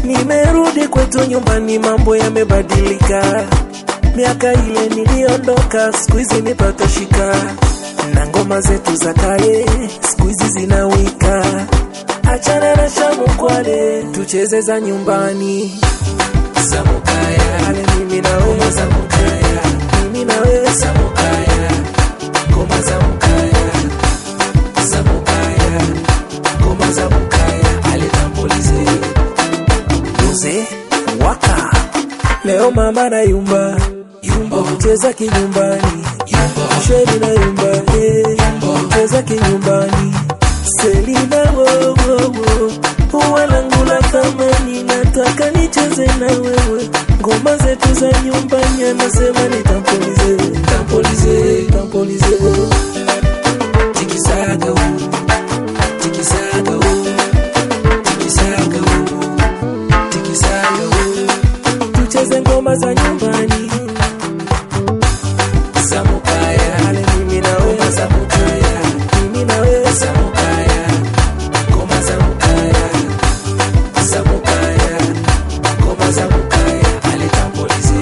Nimerudi kwetu nyumbani, mambo yamebadilika. Miaka ile niliondoka, siku hizi nipata shika, na ngoma zetu za kale siku hizi zinawika. Achana na shamu kwale, tucheze za nyumbani za mukaya. Ale mimi na wewe za mukaya, mimi na wewe za mukaya, ngoma za mukaya, za mukaya, ngoma za mukaya. Ale tambulize Mzee waka leo mama na yumba yumba kucheza kinyumbani yumba sheri na yumba eh yumba kucheza kinyumbani Selina wo wo wo huwa langu la thamani nataka nicheze na wewe ngoma zetu za nyumbani anasema nitampolize tampolize tampolize tikisaga wo tikisaga wo tikisaga wo tikisaga wo tucheze ngoma za nyumbani za mukaya ale mimi na wewe za mukaya mimi na wewe za mukaya ngoma za mukaya za mukaya ngoma za mukaya ale tampolize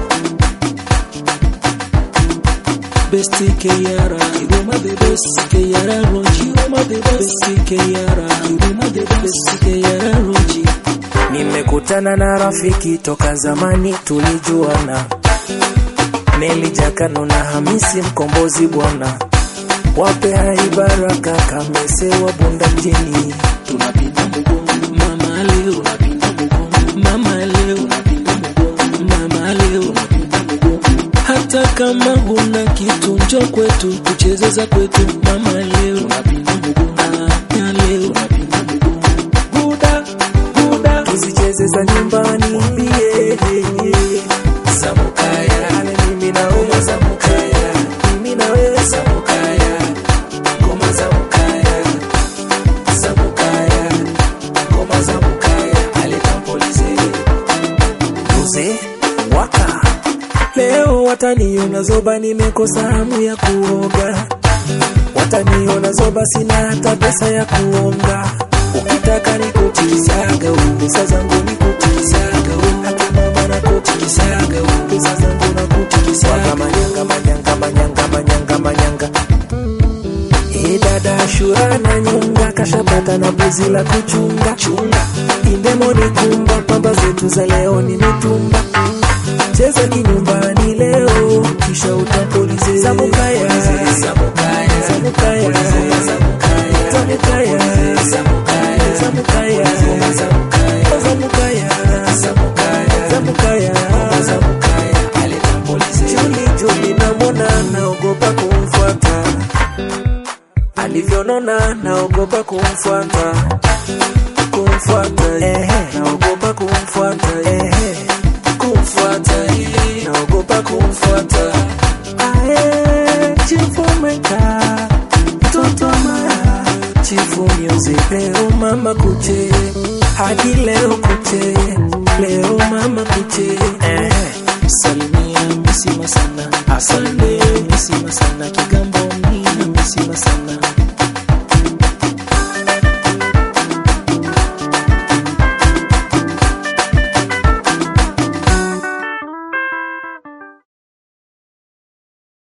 Besti Keyara, Iruma the best Keyara Roji, Iruma the best Keyara, Iruma the best Keyara Roji. Nimekutana na rafiki toka zamani tulijuana, Neli Jakano na Hamisi Mkombozi bwana, wape hai baraka Kamese wa Bunda mjini, tunapinda mgongo mama leo, tunapinda mgongo mama leo, tunapinda mgongo mama leo, tunapinda mgongo hata kama huna kitu njo kwetu tucheze za kwetu mama leo tunapinda mgongo ya leo tunapinda mgongo buda buda tuzicheze za nyumbani mwambie za mukaya ale mimi na wewe za mukaya mimi na wewe za mukaya ngoma za mukaya za mukaya ngoma za mukaya ale tampolize Mzee waka Leo wataniona zoba, nimekosa hamu ya kuoga. Wataniona zoba, sina hata pesa ya kuonga. Ukitaka nikuchikisaga u pesa zangu nikuchikisaga u hata mama nakuchikisaga u pesa zangu nakuchikisaga manyanga manyanga manyanga manyanga manyanga E dada Ashura na nyunga kashapata na buzi la kuchunga chunga indemo ni kumba pamba zetu za leo ni mitumba cheza kinyumbani leo kisha utapolize zamukaya zamukaya zamukaya zamukaya zamukaya zamukaya zamukaya zamukaya Juli Juli namwona naogopa kumfuata alivyonona naogopa kumfuata kumfuata naogopa kumfuata kumfuata naogopa kumfuata ae chifu meka mtoto mara chifu music leo mama kuche hadi leo kuche leo mama kuche salimia misima sana asante misima sana kiga